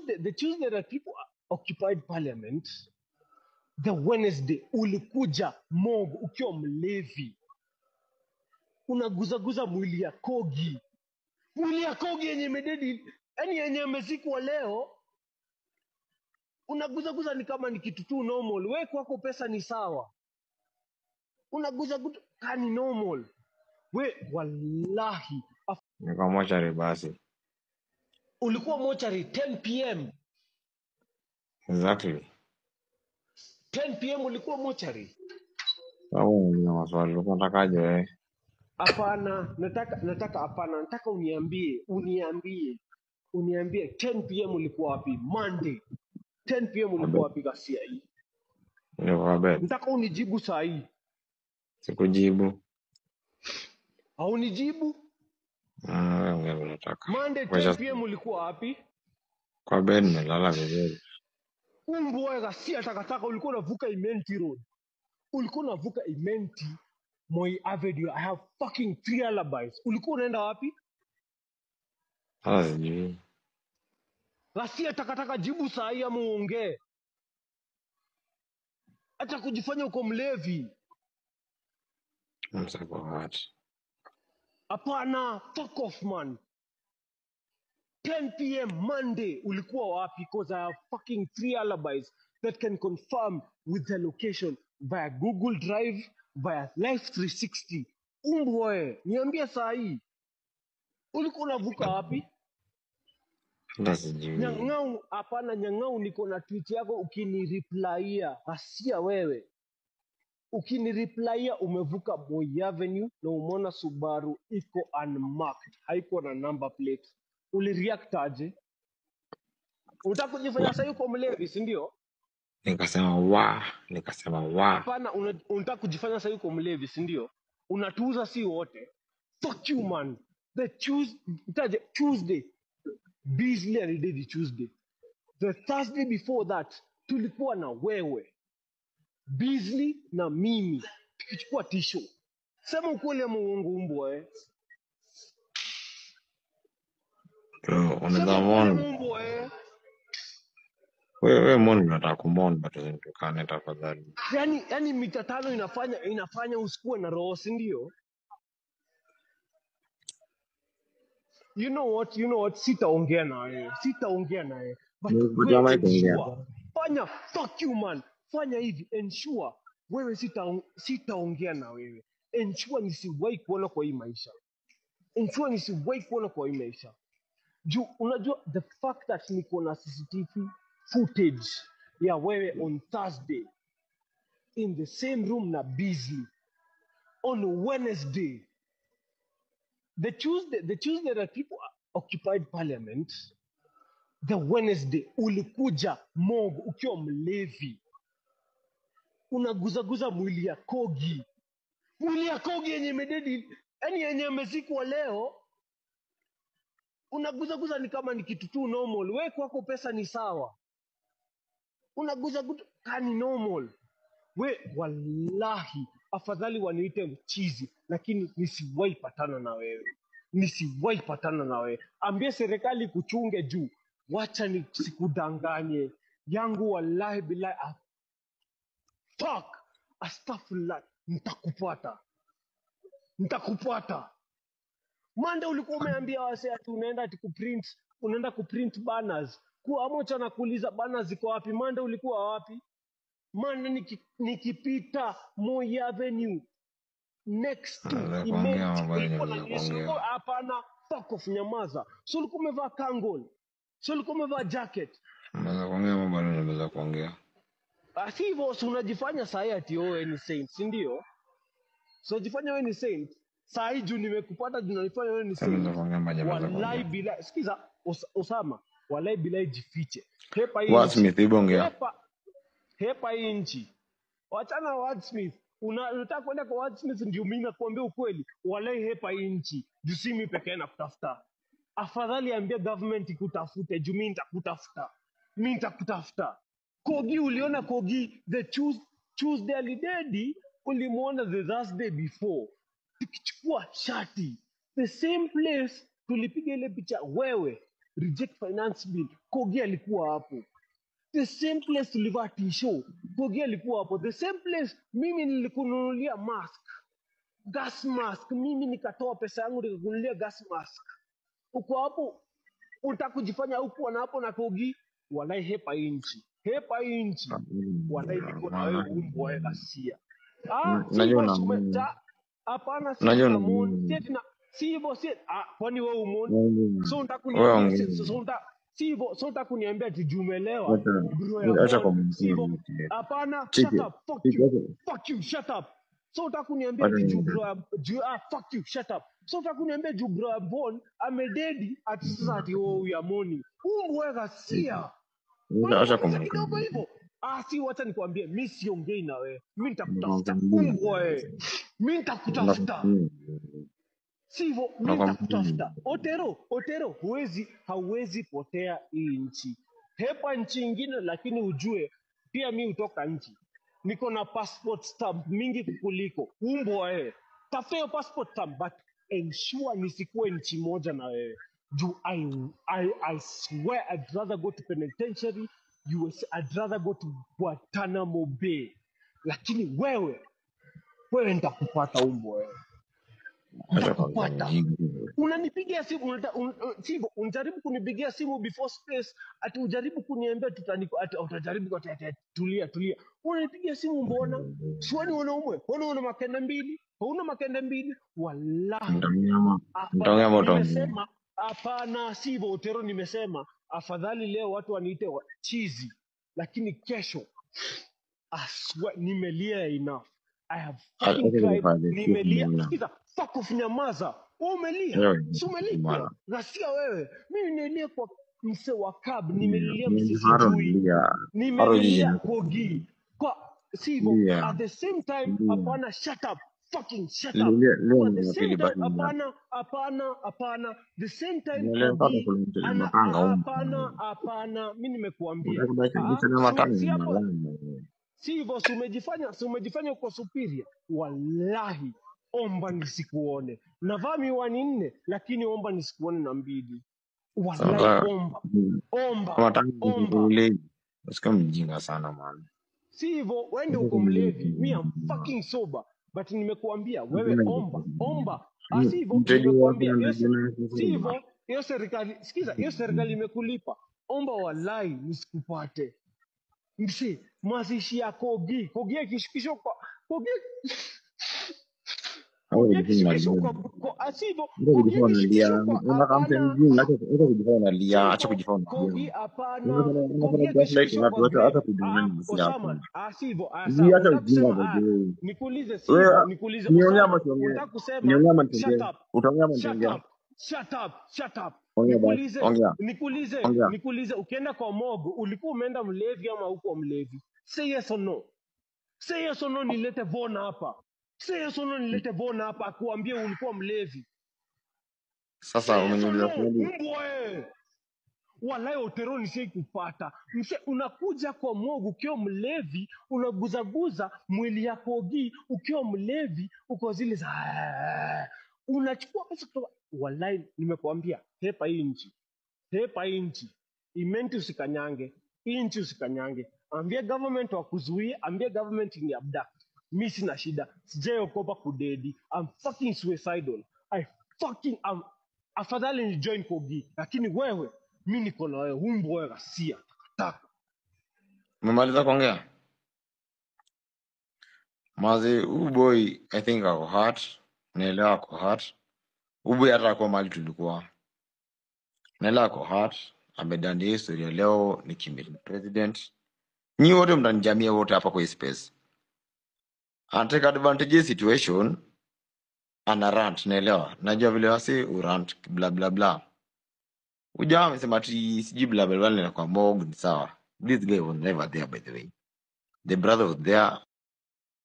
tuesday the tuesday that people occupied parliament the wednesday ulikuja mog ukiwa mlevi unaguzaguza mwili ya kogi mwili ya kogi yenye mededi yani yenye amezikwa leo unaguzaguza ni kama ni kitu tu normal we kwako pesa ni sawa unaguzaguza kani normal we wallahi af- Niko mochari basi. ulikuwa mochari 10 pm Exactly. 10 pm ulikuwa mochari Au nina maswali ulikuwa unatakaje wewe? hapana nataka nataka hapana nataka uniambie uniambie uniambie 10 pm ulikuwa wapi monday 10 pm ulikuwa Abe. wapi ghasia hii Niko kwa bed. nataka unijibu saa hii Sikujibu. haunijibu Ah, wewe ongea vile unataka. monday 10 Wacha pm ulikuwa wapi kwa bed nimelala vizuri. umbwa ghasia takataka ulikuwa unavuka imenti road ulikuwa unavuka imenti moi avenue i have fucking three alibis ulikuwa unaenda wapi Sasa sijui. ghasia takataka jibu saa hii ama uongee hata kujifanya uko mlevi I'm so what? hapana fuck off man 10 pm monday ulikuwa wapi because i have fucking three alibis that can confirm with the location via google drive via life 360 umbwe niambie saa hii ulikuwa unavuka wapi Hata sijui. nyang'au hapana nyang'au niko na tweet yako ukinireplaia hasia wewe ukinireplaia umevuka Moi Avenue na umeona Subaru iko unmarked haiko na number plate ulireact aje unataka kujifanya sasa uko mlevi si ndio Nikasema wa, nikasema wa. hapana una- unataka kujifanya sasa uko mlevi si ndio unatuuza si wote fuck you man the Tues- itaje tuesday Beasley alidedi tuesday the thursday before that tulikuwa na wewe Beasley na mimi tukichukua tisho sema ukweli ama uongo umbwa eh. Bro, unaweza sema ukweli ama mon. umbwa eh. Wewe wewe mon unataka kumon but usitukane tafadhali. yani yani mita tano inafanya inafanya usikuwe na roho si ndio you know what you know what sitaongea na wewe sitaongea na wewe but Nikupatia wewe mic ongea. ensure fanya fuck you man fanya hivi ensure wewe sita sitaongea na wewe ensure nisiwahi kuona kwa hii maisha ensure nisiwahi kuona kwa hii maisha juu unajua the fact that niko na cctv footage ya wewe on thursday in the same room na busy on wednesday the tuesday the tuesday that people occupied parliament the wednesday ulikuja mog ukiwa mlevi unaguzaguza mwili ya kogi mwili ya kogi yenye mededi yani yenye amezikwa leo unaguzaguza ni kama ni kitu tu normal we kwako pesa ni sawa unaguzaguza kani normal we wallahi afadhali waniite mchizi lakini nisiwahi patana na wewe nisiwahi patana na wewe ambie serikali kuchunge juu wacha nisikudanganye yangu wallahi billahi ah, fuck astaghfirullah nitakupata nitakupata mande ulikuwa umeambia wase ati unaenda ati kuprint unaenda kuprint banners kuamocha na kuuliza banners ziko wapi mande ulikuwa wapi mande niki, nikipita Moi Avenue next to Naweza kuongea Imenti mambo yenye kulikuwa na naweza jeshi ulikuwa kuongea. hapana fuck off nyamaza so ulikuwa umevaa kangon so ulikuwa umevaa jacket Naweza kuongea mambo yenye naweza kuongea. Ah, si hivyo si unajifanya sahi ati wewe ni saint si ndio so unajifanya wewe ni saint saa hii juu nimekupata juu unanifanya wewe ni Sasa naweza saint kuongea maji naweza wallahi kuongea. bila sikiza Os, osama wallahi bila jifiche hepa hii What nchi Smith hebu ongea. hepa hepa hii nchi wachana na wordsmith Una- unataka kwenda kwa wordsmith ndio mimi nakuambia ukweli wallahi hepa hii nchi juu si mimi pekee nakutafuta afadhali ambia government ikutafute juu mimi nitakutafuta mimi nitakutafuta kogi uliona kogi the Tues- tuesday alidedi ulimwona the thursday before tukichukua shati the same place tulipiga ile picha wewe reject finance bill kogi alikuwa hapo the same place tulivaa tisho kogi alikuwa hapo the same place mimi nilikununulia mask gas mask mimi nikatoa pesa yangu nikakununulia gas mask uko hapo unataka kujifanya huku na hapo na kogi walai hepa hii nchi hepa hii nchi walai niko na wewe umbwa wewe ghasia ah si Najua hivyo na sume ta hapana si najua na tunamwona si eti na si hivyo si ah kwani wewe umoni so unataka wewe kuniambia si ongea. so unataka si hivyo so unataka kuniambia ati jumelewa Acha bro ya acha mon kwa si hivyo mwingine. hapana shut Chiki, up fuck chiki, you acha fuck you shut up so unataka kuniambia acha ati juu niongee. bro ya juu ah fuck you shut up so unataka kuniambia juu bro ya bon amededi ati sasa ati oh ya moni umbwe ghasia Acha acha kwa unamwonyesha kidogo mwingine. hivyo ah si wacha nikwambie mi siongei na wewe mi Nakwambia. nitakutafuta umbwa wewe mi nitakutafuta Nakwambia. sivyo mi Nakwambia. nitakutafuta otero otero huwezi hauwezi potea hii nchi hepa nchi ingine lakini ujue pia mi hutoka nchi niko na passport stamp mingi kukuliko umbwa wewe tafuta hiyo passport stamp but ensure nisikuwe nchi moja na wewe juu I, I, I swear I'd rather go to penitentiary US, I'd rather go to Guantanamo Bay lakini wewe wewe nitakupata umbwa wewe Acha kwa nitakupata mwingine. unanipigia simu unata, un, un, sivyo unajaribu kunipigia simu before space ati ujaribu kuniambia tutani ati utajaribu ati, ati, ati, tulia tulia unanipigia simu mbona siwani unaumwe wana una makende mbili hauna makende mbili wallahi Mtanyama. hapana Mtanyama utaongea. nimesema hapana sivyo utero nimesema afadhali leo watu waniite wa- chizi lakini kesho I swear, nimelia enough I have Acha fucking cried nifanye nimelia kitu sikiza fuck off nyamaza wewe umelia Wewe si umelipwa bwana. ghasia wewe mimi nimelia kwa mse wa cab Ni nimelilia mse ni haro sijui nilia. Haro nimelilia jiji. kogi kwa sivyo Lia. at the same time Lia. hapana shut up fucking shut up Lia leo kwa ni the ya same pili time basi ni ya. hapana hapana hapana the same time Nielewa kama kogi kuna mtu ana mapanga a- huko. hapana hapana mi nimekuambia Unataka kubaki Ah, mchana si, matano si ni hapo malama. si hivyo si umejifanya si umejifanya uko superior wallahi omba nisikuone navaa miwani nne lakini omba nisikuone na mbili wallahi Sasa omba mm, omba kama tangu omba ule usikia mjinga sana man. si hivyo wende uko mlevi mi am fucking sober but nimekuambia wewe omba omba ah, si hivyo Mteja wako nimekuambia hiyo se- anajina si kusema. hivyo hiyo serikali sikiza hiyo serikali imekulipa omba wallahi nisikupate msi mazishi ya kogi kogi akishukishwa kwa kogi Au kogi kujifanya akishukishwa unalia. kwa kwa ah, si hivyo Acha kogi kujifanya unalia. akishukishwa kwa Unataka mtu hapana mjinga, acha acha kujifanya si unalia, acha hivyo kujifanya kogi unalia. hapana Unafanya kogi unafanya gaslighting akishukishwa watu, kwa acha grave acha ah kudanganya nafsi Osama yako. ah si hivyo ah Hii sawa acha unataka ujinga kusema ah baby. nikuulize si Wewe hivyo nikuulize niongea ama Osama siongee? unataka kusema Niongea ama shut nitongee? up Utaongea ama shut nitongea? up shut up shut up Ongea basi, nikuulize ongea, nikuulize ongea. nikuulize ukienda kwa mogo ulikuwa umeenda mlevi ama huko mlevi say yes or no say yes or no nilete vona hapa say yes or no nilete vona hapa akuambie ulikuwa mlevi Sasa say yes or umeniuliza no swali. mbwe walai otero nisai kupata mse unakuja kwa mogo ukiwa mlevi unaguzaguza mwili ya kogi ukiwa mlevi uko zile za unachukua pesa kutoka walai nimekuambia hepa hii nchi hepa hii nchi imenti usikanyange hii nchi usikanyange ambia government wakuzuie ambia government ni abduct mi sina shida sijaiokopa kudedi I'm fucking suicidal I fucking am afadhali ni join kogi lakini wewe mi niko na wewe umbo wewe ghasia takataka Umemaliza kuongea? Mazi, huyu boy I think ako hurt. Naelewa ako hurt. Huyu boy hata kwa mali tulikuwa. Naelewa ako hurt. Amedandia historia leo ni kimili president. Nyi wote mnanijamia wote hapa kwa hii space. Anateka advantage ya situation, ana rant, naelewa. Najua vile wasi urant bla bla bla. Ujamaa amesema ati sijui bla bla bla na kwa Morg ni sawa. This guy was never there by the way. The brother was there